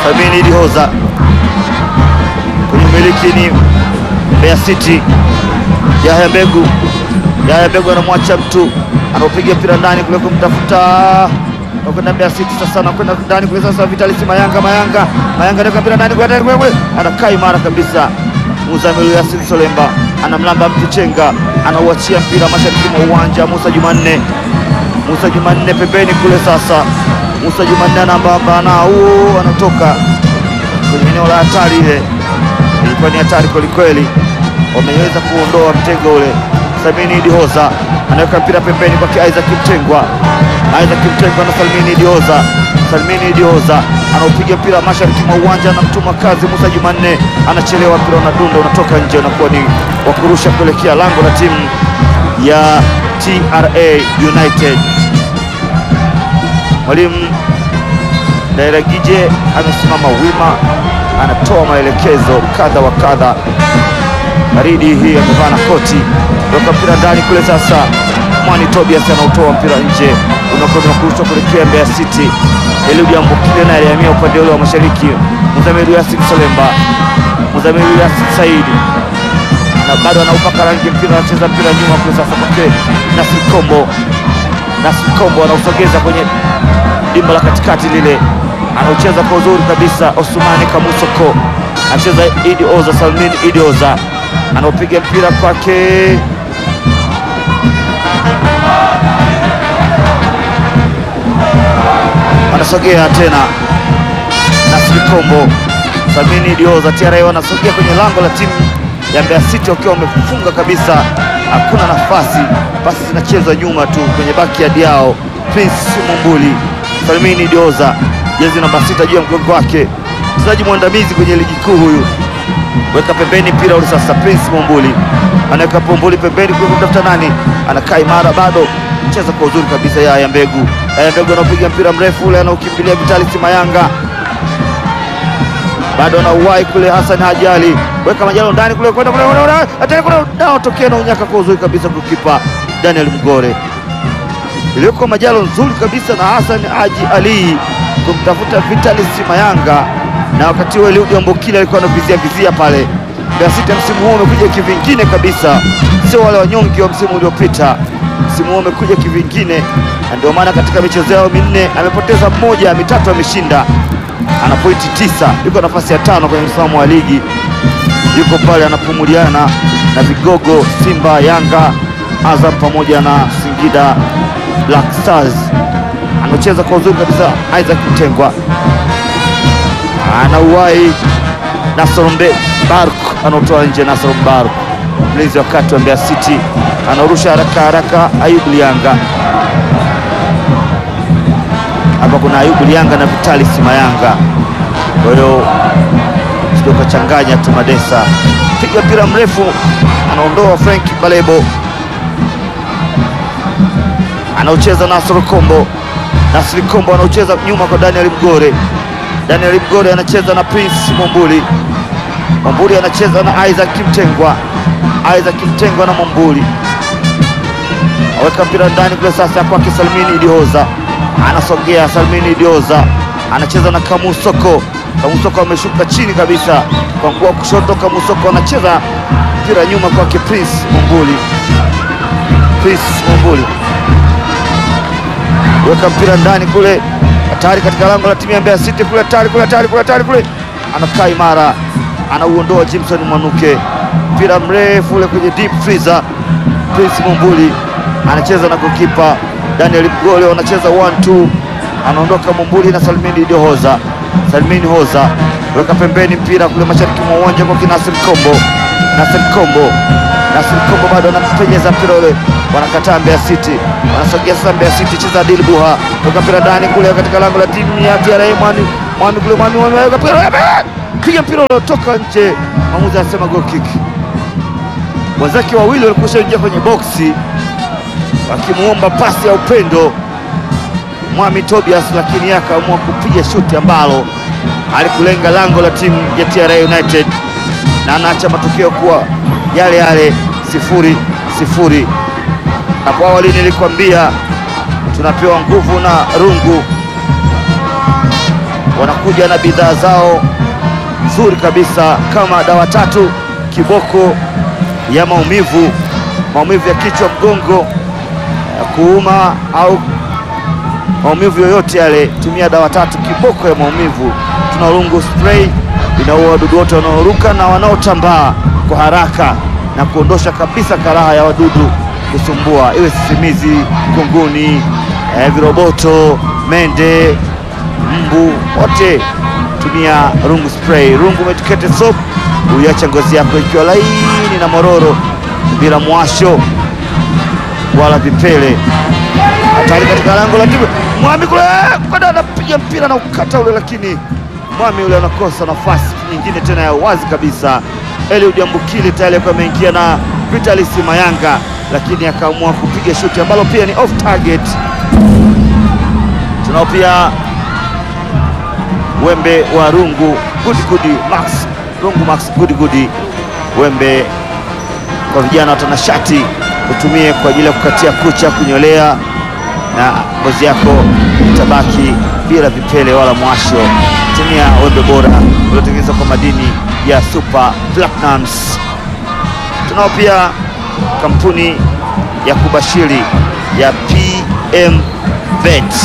Salmini Idihoza kwenye miliki ni Mbeya City. Yahya Mbegu, Yahya Mbegu anamwacha mtu, anaupiga mpira ndani kule kumtafuta nakwenda Mbeya City sasa, anakwenda ndani kule sasa, Vitalis Mayanga, Mayanga, Mayanga anaweka mpira ndani kule ndani kule, anakaa imara kabisa. Muzamiru Yasin Solemba anamlamba mtu chenga, anauachia mpira mashariki mwa uwanja. Musa Jumanne, Musa Jumanne pembeni kule sasa, Musa Jumanne anambamba na huo, anatoka kwenye eneo la hatari ile, ilikuwa ni hatari kwelikweli, wameweza kuondoa mtego ule. Salmini Idihoza anaweka mpira pembeni kwake Isaac Mtengwa, Isaac Mtengwa na Salmini Idihoza, Salmini Idihoza anaupiga mpira mashariki mwa uwanja, anamtuma kazi Musa Jumanne, anachelewa, mpira unadunda, unatoka nje, unakuwa ni wa kurusha kuelekea lango la timu ya TRA United. Mwalimu Dairagije amesimama wima, anatoa maelekezo kadha wa kadha. Baridi hii amevaa na koti, weka mpira ndani kule. Sasa Mwani Tobias anautoa mpira nje, unakwenda kurushwa kuelekea Mbeya City. Eliud Ambokile naye alihamia upande ule wa mashariki. Muzamiru Yasin Solemba, Muzamiru Yasin Saidi na bado anaupaka rangi mpira, anacheza mpira nyuma kule. Sasa kwake Nasri Kombo, Nasri Kombo anausogeza kwenye dimba la katikati lile, anaucheza kwa uzuri kabisa. Osumani Kamusoko anacheza Idi Oza, Salmin Idi Oza anaupiga mpira kwake anasogea tena Nasri Kombo, Salmini Dioza, TRA wanasogea kwenye lango la timu ya Mbeya City wakiwa wamefunga kabisa, hakuna nafasi, basi zinachezwa nyuma tu kwenye baki ya diao. Prince Mumbuli, Salmini Dioza, jezi namba sita juu ya mgongo wake, mchezaji mwandamizi kwenye ligi kuu huyu weka pembeni mpira ule sasa. Prince Mumbuli anaweka Mumbuli pembeni kule kumtafuta nani, anakaa imara bado, cheza kwa uzuri kabisa. Yaya Mbegu, Yaya Mbegu anapiga mpira mrefu ule, anaukimbilia Vitalis Mayanga, bado anauwai kule. Hassan Haji Ali weka Majalo ndani kule, kwenda kule, hatari kule, naotokea na unyaka kwa uzuri kabisa, kukipa Daniel Mgore, iliyoko Majalo nzuri kabisa na Hassan Haji Ali kumtafuta Vitalis Mayanga na wakati huo Eliud Ambokile alikuwa anavizia vizia pale. Mbeya City msimu huu umekuja kivingine kabisa, sio wale wanyonge wa msimu uliopita. Msimu huu umekuja kivingine, na ndio maana katika michezo yao minne amepoteza mmoja, mitatu ameshinda, ana pointi tisa, yuko nafasi ya tano kwenye msimamo wa ligi, yuko pale anapumuliana na vigogo Simba, Yanga, Azam pamoja na Singida Black Stars. Anacheza kwa uzuri kabisa Isaac Mtengwa anauwai Nasr Bark anaotoa nje. Nasr Bark mlinzi wa kati wa Mbeya City anaurusha haraka haraka. Ayubu Lianga hapa, kuna Ayubu Lianga na Vitalis Mayanga, kwa hiyo sio kachanganya tu. Madesa piga mpira mrefu, anaondoa Frank Balebo, anaocheza Nasr Kombo. Nasri Kombo anaocheza nyuma kwa Daniel Mgore Daniel Mgore anacheza na Prince Mwambuli. Mwambuli anacheza na Isaac Mtengwa. Isaac Mtengwa na Mwambuli aweka mpira ndani kule, sasa kwake Salmini Idioza anasogea. Salmini Idioza anacheza na Kamusoko. Kamusoko ameshuka chini kabisa kwa mguu wa kushoto. Kamusoko anacheza mpira nyuma kwake Prince Mwambuli. Prince Mwambuli weka mpira ndani kule hatari katika lango la timu ya Mbeya City kule, hatari kule, hatari kule, hatari kule, anakaa imara, anauondoa Jimson Mwanuke, mpira mrefu ule kwenye deep freezer. Prince Mumbuli anacheza na gokipa Daniel Mgole, wanacheza 1-2, anaondoka Mumbuli na Salmini Hoza. Salmini Hoza weka pembeni mpira kule mashariki mwa uwanja kwa Nasir Kombo, Nasir Kombo, Nasir Kombo bado anapenyeza mpira ule, wanakataa Mbeya City, wanasogea sasa Mbeya City, cheza Adil Buha, weka mpira ndani kule katika lango la timu ya TRA. Mwani Mwani kule Mwani weka mpira, piga mpira uliotoka nje, mwamuzi anasema goal kick. Wenzake wawili walikusha ingia kwenye boksi wakimuomba pasi ya upendo Mwami Tobias, lakini yeye akaamua kupiga shuti ambalo alikulenga lango la timu ya TRA United na anaacha matokeo kuwa yale yale sifuri sifuri. Hapo awali nilikwambia tunapewa nguvu na rungu wanakuja na bidhaa zao nzuri kabisa kama dawa tatu kiboko ya maumivu, maumivu ya kichwa, mgongo, ya kuuma au maumivu yoyote yale, tumia dawa tatu kiboko ya maumivu. Tuna rungu spray inaua wadudu wote wanaoruka na wanaotambaa kwa haraka na kuondosha kabisa karaha ya wadudu kusumbua, iwe sisimizi, kunguni, eh, viroboto, mende, mbu, wote tumia rungu spray. Rungu medicated soap huiacha ngozi yako ikiwa laini na mororo bila mwasho wala vipele. Hatari katika lango la timu Mwami kule kwenda anapiga mpira na ukata ule, lakini Mwami yule anakosa nafasi nyingine tena ya wazi kabisa. Eliud Ambukile tayari alikuwa ameingia na Vitalis Mayanga, lakini akaamua kupiga shuti ambalo pia ni off target. Tunao pia wembe wa rungu gudigudi Max rungu Max gudigudi, wembe kwa vijana watanashati, utumie kwa ajili ya kukatia kucha, kunyolea na ngozi yako itabaki bila vipele wala mwasho. Tumia wembe bora uliotengenezwa kwa madini ya Super Platinums. Tunao pia kampuni ya kubashiri ya PM Bet.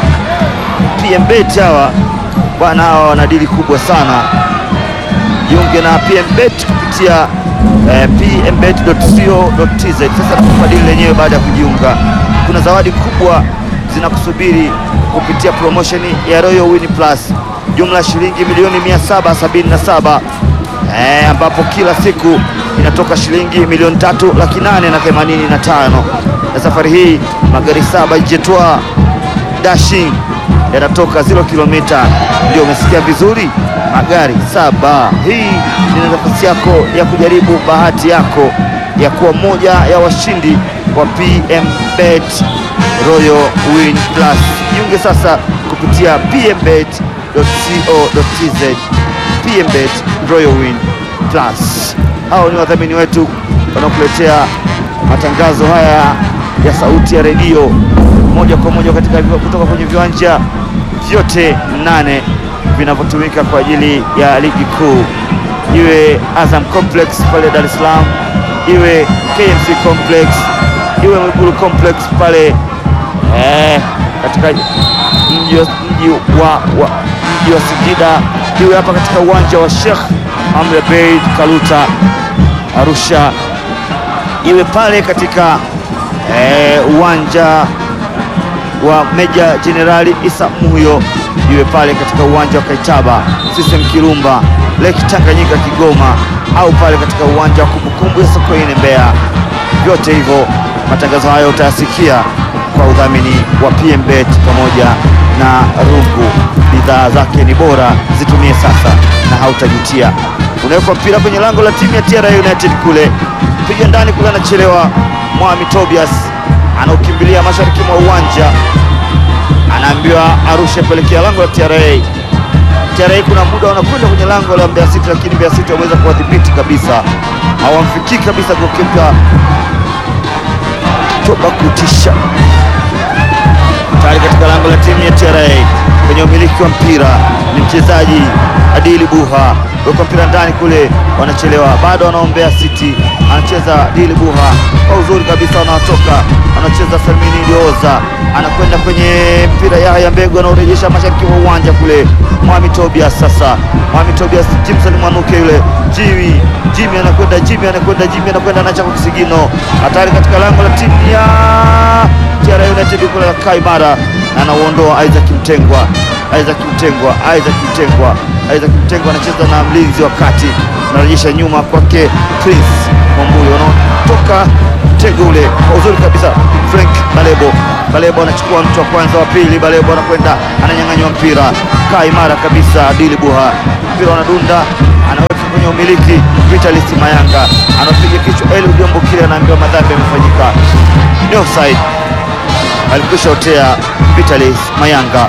PM Bet hawa bwana, hawa wana dili kubwa sana. Jiunge na PM Bet kupitia eh, pmbet.co.tz. Sasa tukupa dili lenyewe baada ya kujiunga kuna zawadi kubwa zinakusubiri kupitia promosheni ya Royal Win Plus, jumla shilingi milioni 777 eh, ambapo kila siku inatoka shilingi milioni tatu laki nane na themanini na tano na safari hii magari saba Jetwa Dashing yanatoka 0 kilomita. Ndio umesikia vizuri, magari saba. Hii ni nafasi yako ya kujaribu bahati yako ya kuwa moja ya washindi wa PM Bet Royal Win Plus. Jiunge sasa kupitia pmbet.co.tz. PMBet Royal Win Plus. Hao ni wadhamini wetu wanaokuletea matangazo haya ya sauti ya redio moja kwa moja katika kutoka kwenye viwanja vyote nane vinavyotumika kwa ajili ya ligi kuu, iwe Azam Complex pale Dar es Salaam, iwe KMC Complex, iwe Mwigulu Complex pale eh, katika mji wa, mji wa, wa, mji wa Singida, iwe hapa katika uwanja wa Sheikh Amri Abeid Kaluta Arusha, iwe pale katika eh, uwanja wa Meja Jenerali Isa Muhyo, iwe pale katika uwanja wa Kaitaba System Kirumba Lake Tanganyika Kigoma, au pale katika uwanja wa kumbukumbu ya Sokoine Mbeya. Vyote hivyo matangazo hayo utayasikia kwa udhamini wa PMBet pamoja na Rungu. Bidhaa zake ni bora, zitumie sasa na hautajutia. Unawekwa mpira kwenye lango la timu ya TRA United kule, piga ndani kule, anachelewa Mwami Tobias anaokimbilia mashariki mwa uwanja, anaambiwa arushe pelekea lango la TRA. TRA kuna muda wanakwenda kwenye lango la Mbeya City, lakini Mbeya City wameweza kuwadhibiti kabisa, hawamfikii kabisa gokipa toba kutisha tayari katika lango la timu ya TRA kwenye umiliki wa mpira ni mchezaji Adili Buha, weka mpira ndani kule, wanachelewa bado, wanaombea City, anacheza Adili Buha kwa uzuri kabisa, wanatoka anacheza Salmini Ilioza, anakwenda kwenye mpira, Yahya Mbegu anaorejesha mashariki mwa uwanja kule, Mwami Tobias. Sasa Mwami Tobias, Jimson Mwanuke yule Jimmy Jimmy anakwenda Jimmy anakwenda Jimmy anakwenda anacha kwa kisigino, hatari katika lango la timu ya TRA United kule la Kaimara anauondoa Isaac Mtengwa, Isaac Mtengwa, Isaac Mtengwa, Isaac Mtengwa anacheza na mlinzi wa kati, anarejesha nyuma kwake Prince Mwambuli, wanaotoka mtego ule kwa uzuri kabisa. Frank Balebo, Balebo anachukua mtu wa kwanza, wa pili, Balebo anakwenda ananyang'anywa mpira, Kaimara kabisa, Adili Buha, mpira wanadunda, anaweka kwenye umiliki, Vitalis Mayanga anapiga kichwa, Eli Udombo kile anaambiwa madhambi yamefanyika, ni offside alikwisha otea Vitalis Mayanga.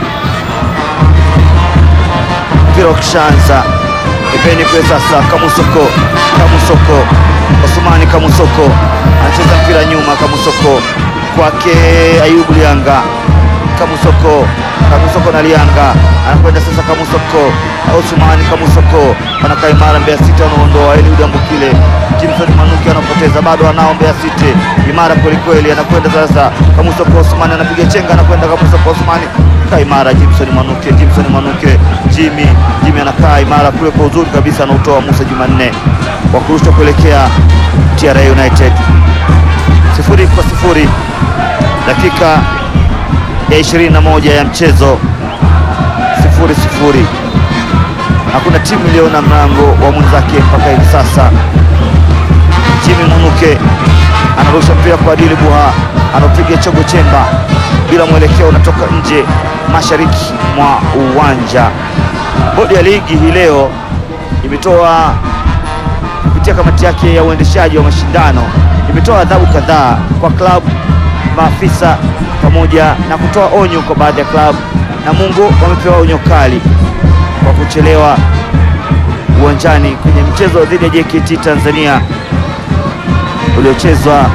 Mpira ukishaanza ipeni kwe sasa, Kamusoko Kamusoko Osmani Kamusoko anacheza mpira nyuma, Kamusoko kwake Ayubu Lianga. Kamusoko, Kamusoko na Lianga anakwenda sasa. Kamusoko Osmani Kamusoko anakaa imara. Mbeya City anaondoa Eliud Ambukile. Jimson Manuki anapoteza, bado anao Mbeya City imara kwelikweli, anakwenda sasa. Kamusoko Osmani anapiga chenga, anakwenda Kamusoko Osmani kaa imara. Jimson Manuke, Jimson Manuke, Jimmy Jimmy anakaa imara kule kwa uzuri kabisa, anautoa Musa Jumanne wa kurusha kuelekea TRA United sifuri kwa sifuri dakika ya 21 ya mchezo sifuri sifuri. Hakuna timu iliyoona mlango wa mwenzake mpaka hivi sasa. Jimmy Munuke anarusha mpira kwa Adili Buha, anapiga chogo chemba bila mwelekeo, unatoka nje mashariki mwa uwanja. Bodi ya ligi hii leo imetoa kupitia kamati yake ya uendeshaji wa mashindano imetoa adhabu kadhaa kwa klabu, maafisa pamoja na kutoa onyo kwa baadhi ya klabu. Namungo wamepewa onyo kali kwa kuchelewa uwanjani kwenye mchezo dhidi ya JKT Tanzania uliochezwa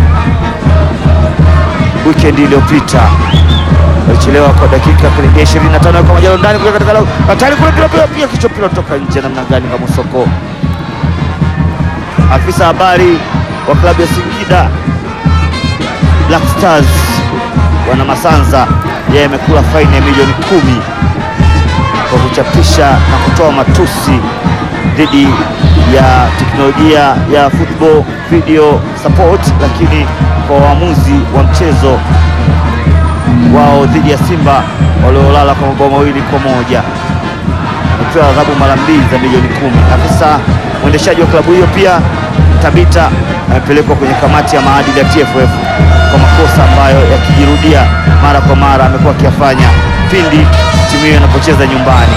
weekend iliyopita. Walichelewa kwa dakika karibia 25 kwa majalo ndani kule katika hatari kule, pia pia pia kichwa pila kutoka nje namna gani kama soko. Afisa habari wa klabu ya Singida Black Stars wana Masanza, yeye amekula faini ya milioni kumi kwa kuchapisha na kutoa matusi dhidi ya teknolojia ya football video support, lakini kwa waamuzi wa mchezo wao dhidi ya Simba waliolala kwa mabao mawili kwa moja amepewa adhabu mara mbili za milioni kumi. Afisa mwendeshaji wa klabu hiyo pia Tabita amepelekwa kwenye kamati ya maadili ya TFF kwa makosa ambayo yakijirudia mara kwa mara amekuwa akiyafanya pindi timu hiyo inapocheza nyumbani.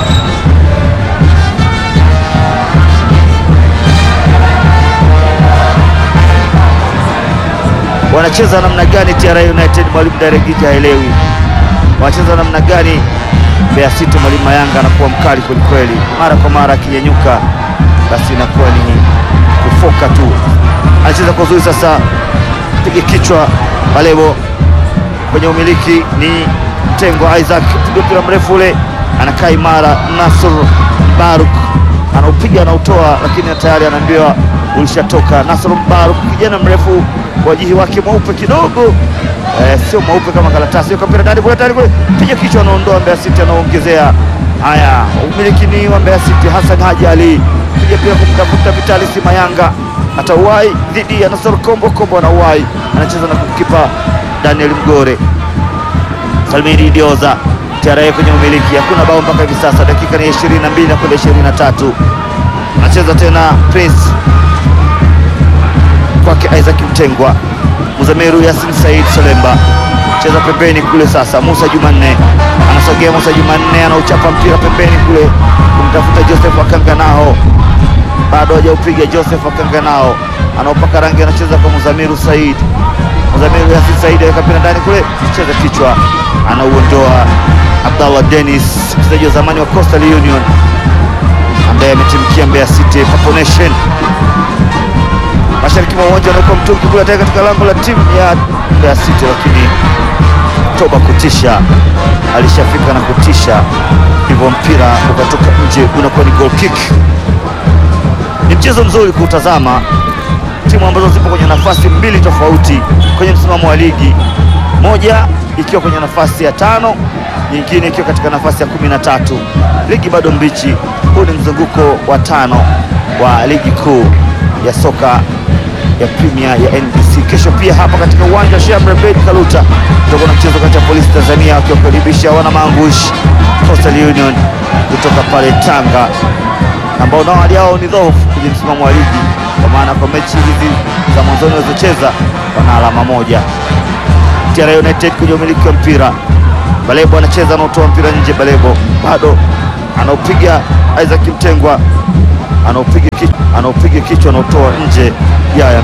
Wanacheza namna gani TRA United? Mwalimu Daregija haelewi wanacheza namna gani. Mbeya City, mwalimu Mayanga anakuwa mkali kwelikweli, mara kwa mara akinyanyuka, basi inakuwa ni kufoka tu. Anacheza kwa uzuri sasa, piga kichwa Balebo kwenye umiliki ni Mtengo Isaac, piga mpira mrefu ule, anakaa imara. Nasr Baruk anaupiga anautoa, lakini tayari anaambiwa ulishatoka. Nasr Baruk kijana mrefu, wajihi wake mweupe kidogo Eh, sio mweupe kama karatasi. Hiyo mpira ndani kule, tayari kule, piga kichwa, anaondoa. Mbeya City anaongezea. Haya, umiliki ni wa Mbeya City. Hassan Haji Ali piga pia kumtafuta Vitalis Mayanga, atauwai dhidi ya Nasor Kombo. Kombo anauwai, anacheza na kukipa Daniel Mgore. Salmini Dioza TRA kwenye umiliki, hakuna bao mpaka hivi sasa, dakika ni 22 na kwenda 23. Anacheza tena Prince kwake Isaac Mtengwa Muzamiru Yasin Said Solemba cheza pembeni kule. Sasa Musa Jumanne anasogea. Musa Jumanne anauchapa mpira pembeni kule kumtafuta Joseph Akanganao, bado hajaupiga. Joseph Akanganao anaopaka rangi, anacheza kwa Muzamiru Said. Muzamiru Yasin Said aweka mpira ndani kule, cheza kichwa, anauondoa. Abdallah Dennis mchezaji wa zamani wa Coastal Union ambaye ametimkia Mbeya City Papo Nation mashariki mwa uwanja anaweka mtungi kule tayari katika lango la timu ya Mbeya City, lakini toba kutisha, alishafika na kutisha, hivyo mpira ukatoka nje, unakuwa ni goal kick. Ni mchezo mzuri kuutazama, timu ambazo zipo kwenye nafasi mbili tofauti kwenye msimamo wa ligi, moja ikiwa kwenye nafasi ya tano, nyingine ikiwa katika nafasi ya kumi na tatu. Ligi bado mbichi. Huu ni mzunguko wa tano wa ligi kuu ya soka ya Premier ya NBC. Kesho pia hapa katika uwanja wa Sheikh Abeid Kaluta tutakuwa na mchezo kati ya Polisi Tanzania wakiwakaribisha wana Maangush Coastal Union kutoka pale Tanga, ambao nao hali yao ni dhaifu kwenye msimamo wa ligi, kwa maana kwa mechi hizi za mwanzoni walizocheza wana alama moja. TRA United kwenye umiliki wa mpira, Balebo anacheza anaotoa mpira nje, Balebo bado anaupiga Isaac Mtengwa anaupiga kichwa, anaupiga kichwa, anautoa nje ya